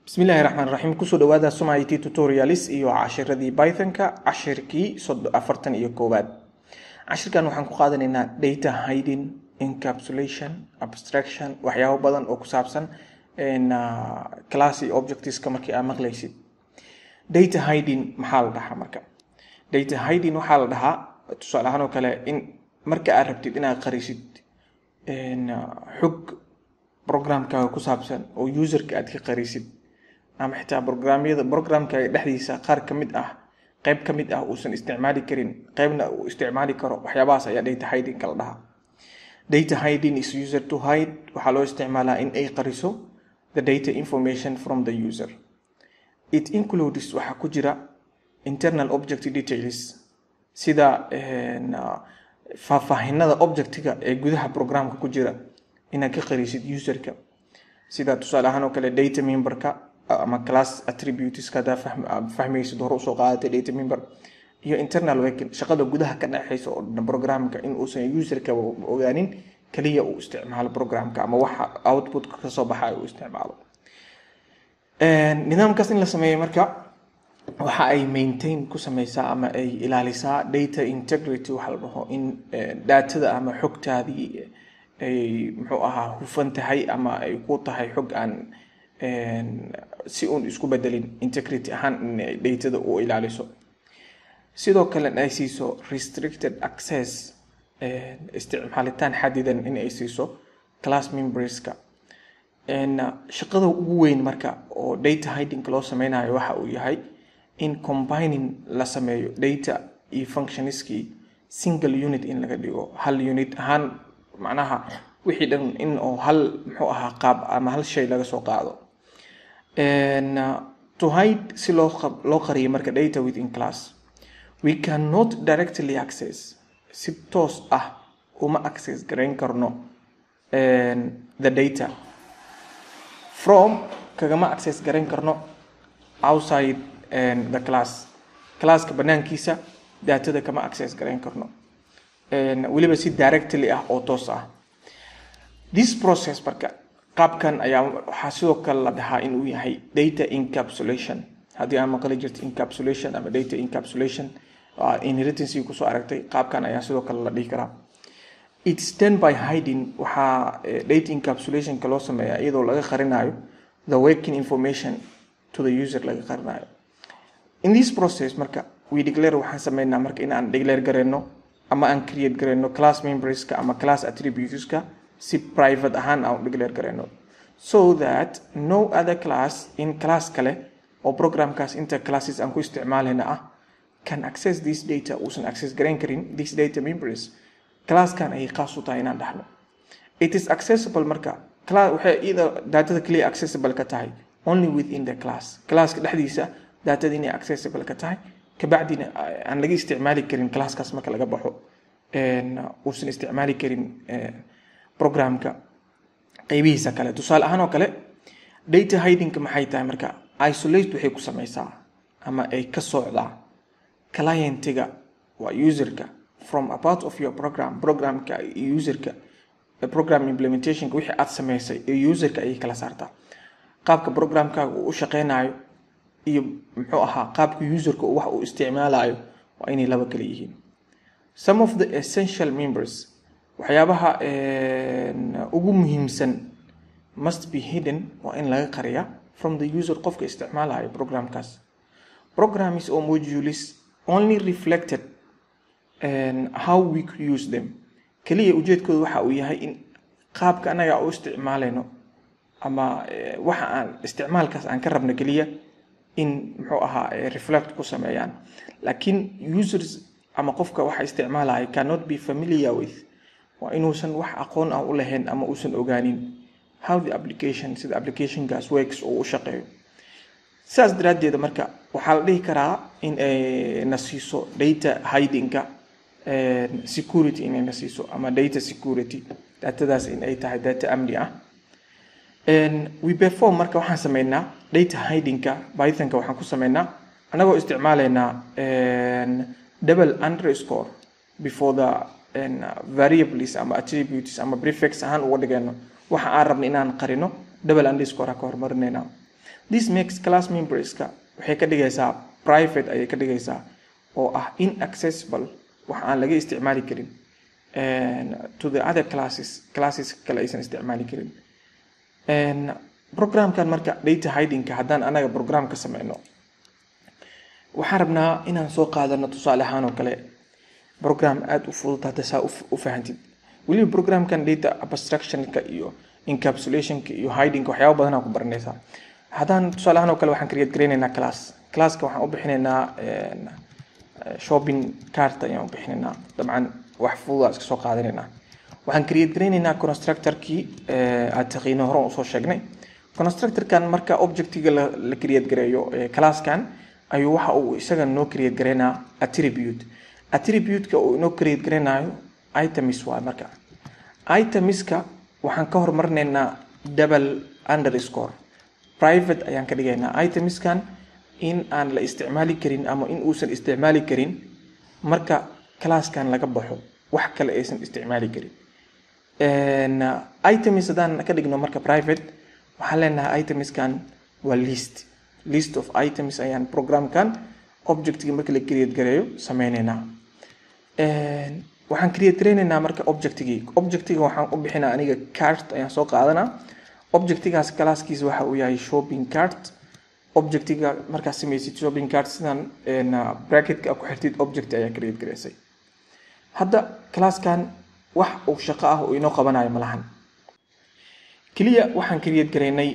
bismillahi raxmaan raxiim kusoo dhawaada soma it tutorials iyo cashiradii pythonka cashirkii afartan iyo koowaad cashirkan waxaan ku qaadanaynaa data hiding encapsulation abstraction waxyaabo badan oo ku saabsan class iyo objectiska markii aad maqlaysid data hiding maxaa la dhahaa marka data hiding waxaa la dhahaa tusaale ahaan oo kale in marka aad rabtid inaad qarisid xog programkaaga ku saabsan oo userka aad ka qarisid ama xitaa programyada programkaaga dhexdiisa qaar ka mid ah qeyb ka mid ah uusan isticmaali karin qeybna uu isticmaali karo waxyaabahaas ayaa data hiding kala dhahaa data hiding is user to hide waxaa loo isticmaalaa in ay qariso the data information from the user it includes waxaa ku jira internal object details sida faahfaahinada objectiga ee gudaha programka ku jira inaad ka qarisid userka sida tusaale ahaan oo kale data memberka ama class attributeska hadaa fahmaysid hore usoo qaadatay data member iyo internal working shaqada gudaha ka dhexeysa oo dhan programka in uusan userka ogaanin kaliya uu isticmaalo programka ama waxa outputka kasoo baxa uu isticmaalo nidaamkaas in la sameeyo marka waxa ay maintain ku sameysaa ama ay ilaalisaa data integrity waxa la dhaho in daatada ama xogtaadii ay muxuu ahaa hufan tahay ama ay ku tahay xog aan si uun isku bedelin integrity ahaan in datada u ilaaliso sidoo kale ay siiso restricted access isticmaalitaan xadidan in ay siiso class memberska shaqada ugu weyn marka oo data hidingka loo sameynayo waxa uu yahay in combining la sameeyo data iyo functionskii single unit in laga dhigo hal unit ahaan macnaha wixii dhan in oo hal muxuu ahaa qaab ama hal shay laga soo qaado to hide si loo loo qariyo marka data within class we cannot directly access si toos ah uma access garayn karno the data from kagama access garayn karno outside the class classka banaankiisa datada kama access garayn karno weliba si directly ah oo toos ah this process marka qaabkan ayaa waxaa sidoo kale la dhahaa inuu yahay data encapsulation haddii aan maqli jirta encapsulation ama data encapsulation inheritancy kusoo aragtay qaabkan ayaa sidoo kale la dhihi karaa it's done by hiding waxaa data encapsulationka loo sameeyaa iyadoo laga qarinayo the working information to the user laga qarinayo in this process marka we declare waxaan sameynaa marka in aan declare gareyno ama aan create gareyno class memberska ama class attributeska si private ahaan aan declare gareyno so that no other class in class kale oo programkaas inta classes aan ku isticmaalayna ah can access this data uusan access garayn karin this data members classkan ayay qaas u tahay inaan dhahno it is accessible marka waxay iyada datada kaliya accessible ka tahay only within the class classka dhexdiisa datada inay accessible ka tahay kabacdina aan laga isticmaali karin classkaas marka laga baxo uusan isticmaali karin programka qeybihiisa kale tusaale ahaan oo kale data hidingka maxay tahay marka isolate waxay ku sameysaa ama ay ka socdaa clientiga waa userka from a part of your program programka iyo userka program implementationka wixii aad sameysay iyo userka ayay kala saartaa qaabka programkaaga uu u shaqeynayo iyo muxuu ahaa qaabka userka wax uu isticmaalayo waa inay laba kala yihiin some of the essential members waxyaabaha ugu muhiimsan must be hidden waa in laga qariya from the user qofka isticmaalayo programkaas programs or modules only reflected how we could use them kaliya ujeedkooda waxa uu yahay in qaabka anaga u isticmaalayno ama waxa aan isticmaalkaas aan ka rabno keliya in muxuu ahaa reflect ku sameeyaan laakiin users ama qofka waxa isticmaalaya cannot be familiar with waa inuusan wax aqoon ah u lahayn ama uusan ogaanin how the application sida applicationkaas works oo u shaqeeyo sidaas daraaddeeda marka waxaa la dhihi karaa in ay na siiso data hidingka security inay na siiso ama data security datadaas in ay tahay data amni ah we perform marka waxaan sameynaa data hidingka pythonka waxaan ku sameynaa anagoo isticmaalaynaa double underscore before the variables ama attributes ama prefix ahaan uga dhigayno waxa aan rabna inaan qarino double underscore ka hormarinayna this makes class memberska waxay ka dhigaysaa private ayay ka dhigaysaa oo ah inaccessible wax aan laga isticmaali karin to the other classes classes kale aysan isticmaali karin programkan marka data hidingka haddaan anaga program ka sameyno waxaan rabnaa inaan soo qaadano tusaale ahaan oo kale program aada u fudud hadda saa u fahantid weliba programkan data abstractionka iyo encapsulationka iyo hidingka waxyaaba badanaa ku baranaysaa haddaan tusaale ahaan oo kale waxaan create gareynaynaa class classka waxaan u bixinaynaa shopping cart ayaan u bixinaynaa dabcan wax fududaa iska soo qaadanaynaa waxaan create gareynaynaa constructorkii aad taqiino hore usoo sheegnay constructorkan marka objectiga la create gareeyo classkan ayuu waxa uu isaga noo create gareynaa attribute attribute-ka uu inoo create gareynayo items waa marka itemiska waxaan ka hormarinaynaa double underscore private ayaan ka dhigaynaa itemiskan in aan la isticmaali karin ama in uusan isticmaali karin marka classkan laga baxo wax kale aysan isticmaali karin items haddaan ka dhigno marka private waxaan leenahay itemiskan waa list list of items ayaan programkan objectigi marka la create gareeyo sameyneynaa waxaan create gareyneynaa marka objectigii objectiga waxaan u bixinaa aniga cart ayaan soo qaadanaa objectigaas classkiisa waxa uu yahay shopping cart objectiga markaad sameysid shopping cart sidan bracketka ku xirtid object ayaa create gareysay hadda classkan wax uu shaqo ah uu inoo qabanayo malahan keliya waxaan create gareynay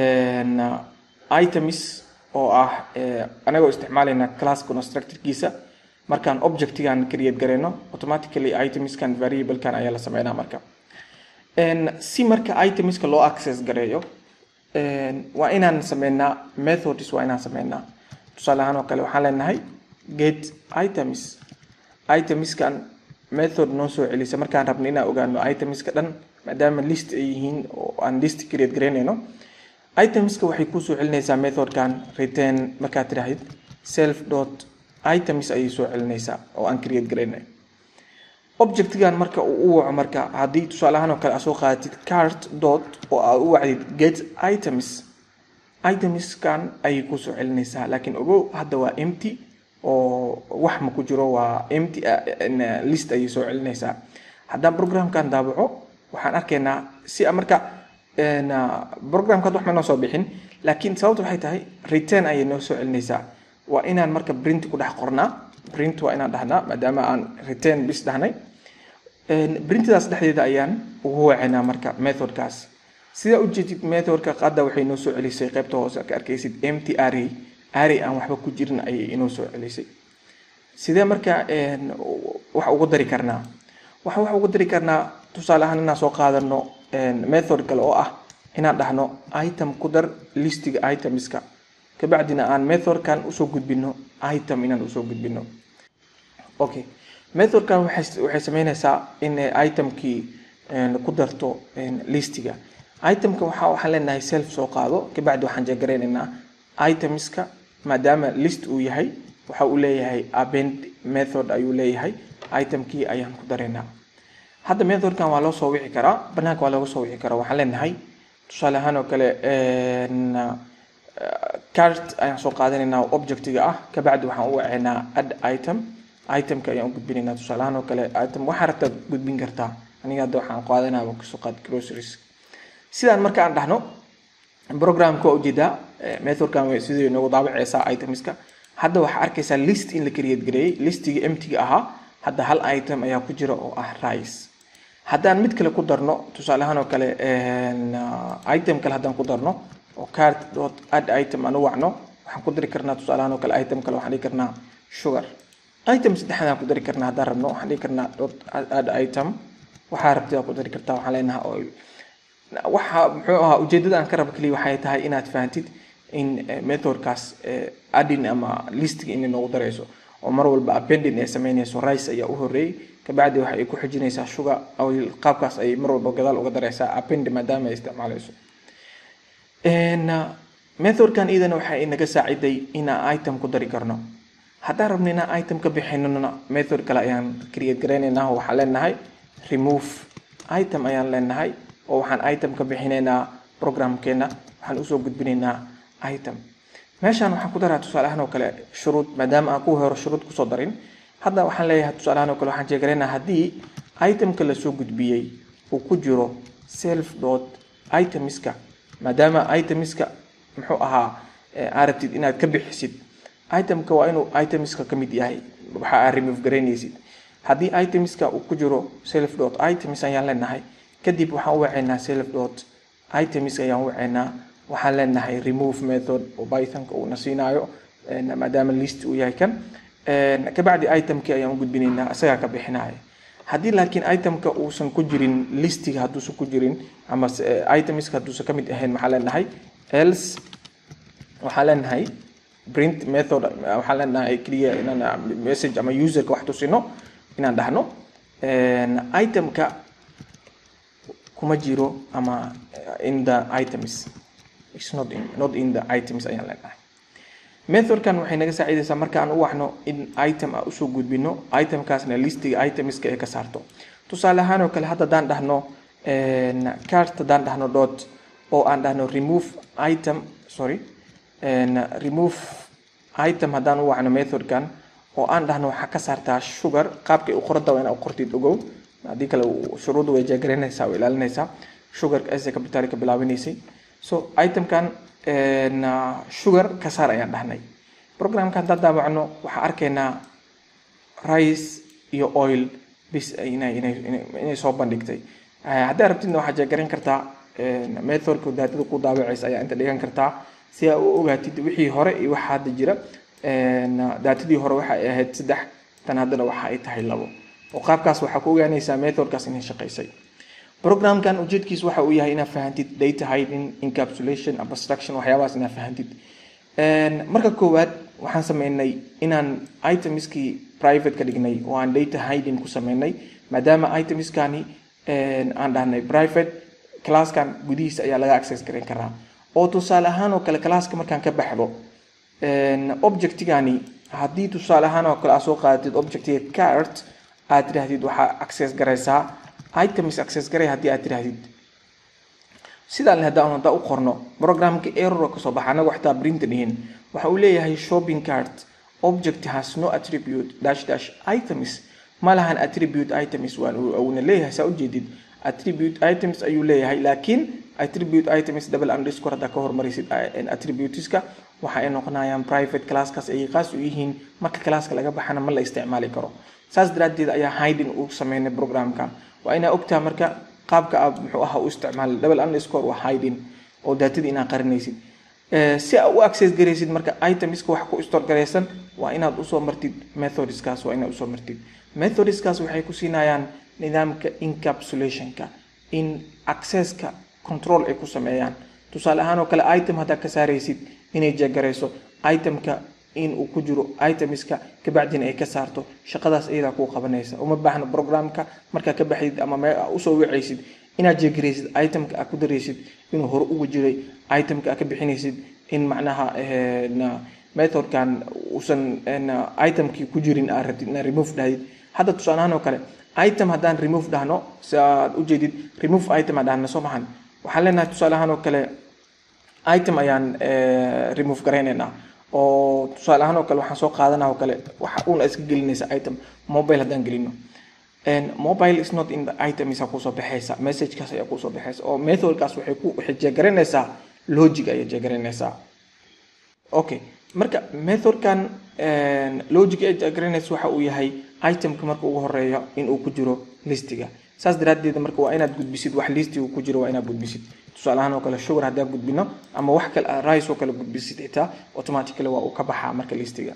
items oo ah anagoo isticmaalayna class constructorkiisa markaan objectigan create gareyno automatically itemskan variablekan ayaa la sameynaa marka si marka itemska loo access gareeyo waa inaan sameynaa methods waa inaan sameynaa tusaale ahaan oo kale waxaan leenahay get items itemskan method noo soo celisa markaan rabno inaan ogaano itemska dhan maadaama list ay yihiin oo aan list create gareynayno itemska waxay kusoo celinaysaa methodkan return markaad tidhahdid self dot items ayay soo celinaysaa oo aan create garaynay objectigan marka uu u waco marka haddii tusaale ahaan oo kale aad soo qaadatid cart dot oo aad u wacdid get items itemskan ayay kusoo celinaysaa laakiin ogow hadda waa empty oo wax ma ku jiro waa empty list ayay soo celinaysaa haddaan programkan daabaco waxaan arkaynaa si marka programkaad wax ma noo soo bixin laakiin sababta waxay tahay return ayay noo soo celinaysaa waa inaan marka print ku dhex qornaa print waa inaan dhahnaa maadaama aan return bis dhahnay printdaas dhexdeeda ayaan ugu wacinaa marka methodkaas sidaa ujeedid methodka qadda waxay noo soo celisay qaybta hoose ka arkaysid empty array array aan waxba ku jirin ayay inoo soo celisay sidee marka wax ugu dari karnaa waxaan wax ugu dari karnaa tusaale ahaan inaan soo qaadano method kale oo ah inaan dhahno item ku dar listiga itemska kabacdina aan methodkan usoo gudbino item inaan usoo gudbino okay methodkan waxay sameynaysaa in itemkii ku darto listiga itemka waxa waxaan leenahay self soo qaado kabacdi waxaan jeegareynaynaa itemska maadaama list uu yahay waxa uu leeyahay append method ayuu leeyahay itemkii ayaan ku dareynaa hadda methodkan waa loo soo wici karaa banaanka waa looga soo wici karaa waxaan leenahay tusaale ahaan oo kale cart ayaan soo qaadanaynaa objectiga ah kabacdi waxaan u wacaynaa add item itemka ayaan u gudbinaynaa tusaale ahaan oo kale item waxaa rabtaa gudbin kartaa aniga hadda waxaan qaadanaa kasoo qaad groceries sidaan marka aan dhahno programka waa ujeedaa methodkan sidii noogu daabaceysaa itemska hadda waxaa arkaysaa list in la create gareeyey listiga emptiga ahaa hadda hal item ayaa ku jira oo ah rice haddaan mid kale ku darno tusaale ahaan oo kale item kale haddaan ku darno oo cart dot add item aan u wacno waxaan ku dari karnaa tusaale ahaan oo kale item kale waxaan dhigi karnaa sugar item saddexaad aan ku dari karnaa haddaan rabno waxaan dhigi karnaa dot add item waxaa rabtid waa ku dari kartaa waxaan leenahay oil waxa muxuu ahaa ujeedada aan ka rabo keliya waxay tahay inaad fahantid in methodkaas adding ama listiga inay noogu dareyso oo mar walba appending ay sameynayso rice ayaa u horeeyey kabacdi waxa ay ku xijinaysaa sugar oil qaabkaas ay mar walba gadaal uga dareysaa append maadaama ay isticmaaleyso methodkan iyadana waxa ay naga saaciday inaan item ku dari karno haddaan rabno inaan item ka bixinona method kale ayaan create gareynaynaa waxaan leenahay remove item ayaan leenahay oo waxaan item ka bixinaynaa programkeena waxaan usoo gudbinaynaa item meeshaan waxaan ku daraa tusaale ahaan oo kale shuruud maadaama aan kuwa hore shuruud kusoo darin hadda waxaan leeyahay tusaale ahaan oo kale waxaan jeegaraynaa haddii itemka lasoo gudbiyey uu ku jiro self dot itemiska maadaama itemiska muxuu ahaa aa rabtid inaad ka bixisid itemka waa inuu itemiska ka mid yahay waxa aad remove garaynaysid haddii itemiska uu ku jiro self dot items ayaan leenahay kadib waxaan u waceynaa self dot items ayaan u waceynaa waxaan leenahay remove method oo pythonka uuna siinaayo maadaama list uu yahay kan kabacdi itemkii ayaan u gudbinaynaa isagaa ka bixinaya haddii laakiin itemka uusan ku jirin listiga hadduusan ku jirin ama itemska hadduusan ka mid ahayn maxaa leenahay else waxaan leenahay print method waxaan leenahay keliya inaan message ama userka wax tusino inaan dhahno itemka kuma jiro ama in the items it's not in, not in the items ayaan leenahay methodkan waxay naga saacidaysaa marka aan u waxno in item a usoo gudbino itemkaasna listiga itemska ee ka saarto tusaale ahaan oo kale hadda haddaan dhahno cart haddaan dhahno dot oo aan dhahno remove item sorry remove item haddaan u wacno methodkan oo aan dhahno waxaa ka saartaa sugar qaabkay u qoranta waa inaa u qortid ogow haddii kale shuruudda way jeegaraynaysaa oo ilaalinaysaa sugarka ese capital ka bilaabinaysay so itemkan sugar ka saar ayaan dhahnay programka haddaan daawacno waxaa arkaynaa rice iyo oil bis inay inay inay soo bandhigtay haddii rabtidna waxaa jeegarayn kartaa methodka daadada ku daawacaysa ayaa inta dhigan kartaa si aa u ogaatid wixii hore iyo waxa hadda jira daatadii hore waxa ay ahayd saddex tan haddana waxa ay tahay labo oo qaabkaas waxaa ku ogaanaysaa methodkaas inay shaqaysay programkan ujeedkiis waxa uu yahay inaad fahantid data hiding encapsulation abstraction waxyaabahaas inaad fahantid marka koowaad waxaan sameynay inaan itemskii private ka dhignay oo aan data hiding ku sameynay maadaama itemskani aan dhahnay private classkan gudihiisa ayaa laga access garan karaa oo tusaale ahaan oo kale classka markaan ka baxdo objectigani haddii tusaale ahaan oo kale aad soo qaadatid objectiga cart aad tidhaahdid waxaa access garaysaa items access garay haddii aad tidhaahdid sidaan haddaan haddaa u qorno programka error kasoo baxa anaga waxtaa print dhihin waxa uu leeyahay shopping cart object has no attribute dash dash items ma lahan attribute items waan uuna leeyahay saa ujeedid attribute items ayuu leeyahay laakiin attribute items double underscore haddaa ka hormarisid attributeska waxa ay noqonayaan private classkaas ayay qaas u yihiin marka classka laga baxana ma la isticmaali karo saas daraaddeed ayaa hiding uu sameynay programkan waa inaa ogtaha marka qaabka aad muxuu ahaa u isticmaali double underscore waa hiding oo daatadii inaad qarinaysid si aad u access garaysid marka itemska wax ku store garaysan waa inaad usoo martid methodskaas waa inaad usoo martid methodskaas waxay ku siinayaan nidaamka encapsulationka in accesska control ay ku sameeyaan tusaale ahaan oo kale item haddaa ka saaraysid inay jeegarayso itemka in uu ku jiro itemska kabacdina ay ka saarto shaqadaas iyadaa kuu qabanaysa uma baahno programka markaa ka baxdid ama me usoo wacaysid inaad jeegaraysid itemka aad ku daraysid inuu hore ugu jiray itemka aad ka bixinaysid in macnaha methodkan uusan itemkii ku jirin aad rabtid inaad remove dhahdid hadda tusaale ahaan oo kale item haddaan remove dhahno si aad ujeedid remove item aan dhahna soo mahan waxaan leenahay tusaale ahaan oo kale item ayaan remove garaynaynaa oo tusaale ahaan oo kale waxaan soo qaadanaa oo kale waxa uuna iska gelinaysa item mobile haddaan gelino mobile is not in the item isa kusoo baxaysa messagekaas ayaa kusoo baxaysa oo methodkaas waxay ku waxay jeegaranaysaa logic ayay jeegaranaysaa okay marka methodkan logic ay jeegaranaysa waxa uu yahay itemka marka ugu horeeya in uu ku jiro listiga saas daraaddeed marka waa inaad gudbisid wax listiga ku jiro waa inaad gudbisid tusaale ahaan oo kale sugar haddaan gudbino ama wax kale rice oo kale gudbisid xitaa automatically waa uu ka baxaa marka listiga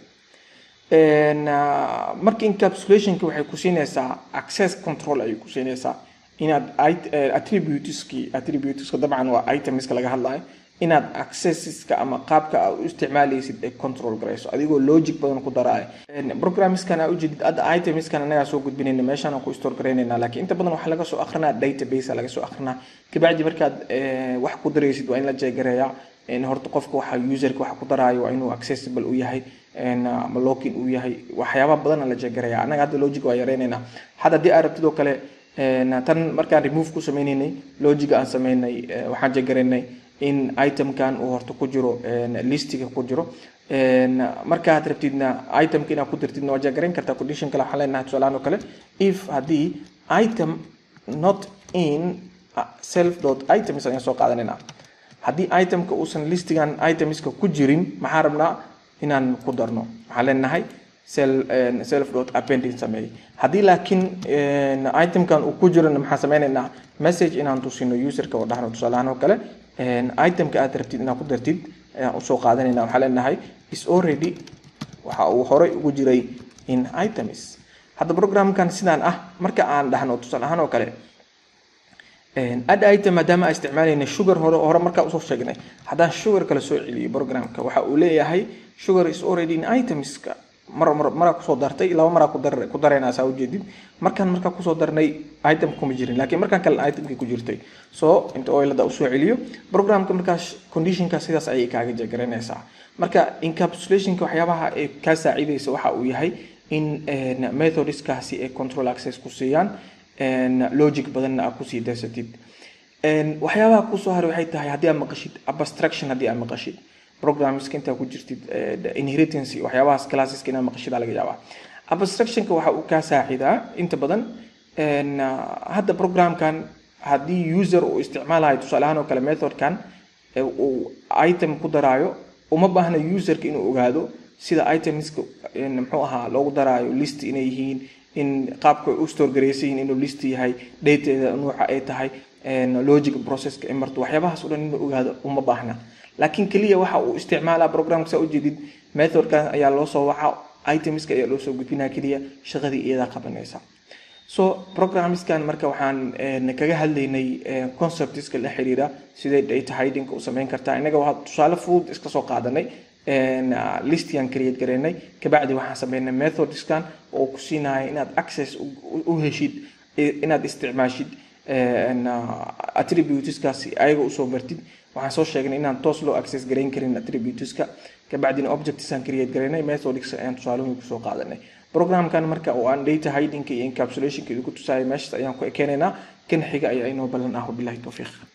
marka encapsulationka waxay ku siinaysaa access control ayay ku siinaysaa inaad attributeski attributeska dabcan waa itemska laga hadlayo inaad accesseska ama qaabka aad u isticmaalaysid ay control garayso adigoo logic badan ku daraayo programskan aa ujeedid hadda itemskan anagaa soo gudbinayna meeshaan aan ku store garaynayna laakiin inta badan waxaa laga soo akrinaa database laga soo akrinaa kabacdi markaad wax ku daraysid waa in la jeegareeyaa horta qofka waxa userka waxa ku daraayo waa inuu accessible u yahay ama login uu yahay waxyaaba badan la jeegareeya anaga hadda logic waa yareynaynaa hadda haddii aad rabtid oo kale tan markaan remove ku sameynaynay logiga aan sameynay waxaan jeegaraynay in itemkan uu horta ku jiro listiga ku jiro markaad rabtidna itemka inaad ku dirtidna waa jagaran kartaa condition kale waxaan leenahay tusaalahaan oo kale if haddii item not in self dot items ayaan soo qaadanayna haddii itemka uusan listigan itemska ku jirin maxaa rabnaa inaan ku darno waxaan leenahay self dot appending sameeyey haddii laakiin itemkan uu ku jirana maxaan sameynaynaa message inaan tusino userka oo dhahno tusaalahaan oo kale itemka aad rabtid inaad ku dartid ayaan usoo qaadanayna waxaa leenahay is already waxa uu horey ugu jiray in items hadda programkan sidaan ah marka aan dhahno tusaale ahaan oo kale add item maadaama aan isticmaalayna sugar hore hore markaa usoo sheegnay haddaan sugar kale soo celiyo programka waxa uu leeyahay sugar is already in items-ka mar mar maraa kusoo dartay laba maraa ku dar ku darayna saa ujeedid markaan markaa kusoo darnay item kuma jirin laakiin markaan kale itemkii ku jirtay so inta oilada usoo celiyo programka markaas conditionka sidaas ayay kaaga jagaranaysaa marka encapsulationka waxyaabaha ay kaa saacidaysa waxa uu yahay in methodskaasi ay control access ku siiyaan logic badanna aad kusii daysatid waxyaabaha kusoo haray waxay tahay haddii aad maqashid abstraction haddii aad maqashid programska intaa ku jirtid inheritance waxyaabahaas classeska inaad maqashid laga yaabaa abstractionka waxa uu kaa saacidaa inta badan hadda programkan haddii user uu isticmaalayo tusaale ahaan oo kale methodkan uu item ku daraayo uma baahna userka inuu ogaado sida itemska muxuu ahaa loogu daraayo list inay yihiin in qaabka u store garaysan yihiin inuu list yahay dateeda nuuca ay tahay logic processka ay marto waxyaabahaas o dhan inuu ogaado uma baahna laakiin keliya waxa uu isticmaalaa programka saa ujeedid methodkan ayaa loo soo waca itemska ayaa loo soo gudbinaya keliya shaqadii iyadaa qabanaysa so programskan marka waxaan kaga hadlaynay conceptska la xiriira sidee data hiding u samayn kartaa innaga waa tusaale fudud iska soo qaadanay listian create gareynay kabacdi waxaan sameynay methodskan oo ku siinaya inaad access u heshid inaad isticmaashid attributeskaasi ayaga usoo bartid waxaan soo sheegnay inaan toos loo access garayn karin attributeska kabacdina objectsaan create garaynay methodska ayaan tusaalooyin kusoo qaadanay programkan marka oo aan data hidingka iyo encapsulationka idinku tusaayo meeshas ayaan ku ekeenaynaa kan xiga ayaa inoo ballan ah wabilahi towfiiq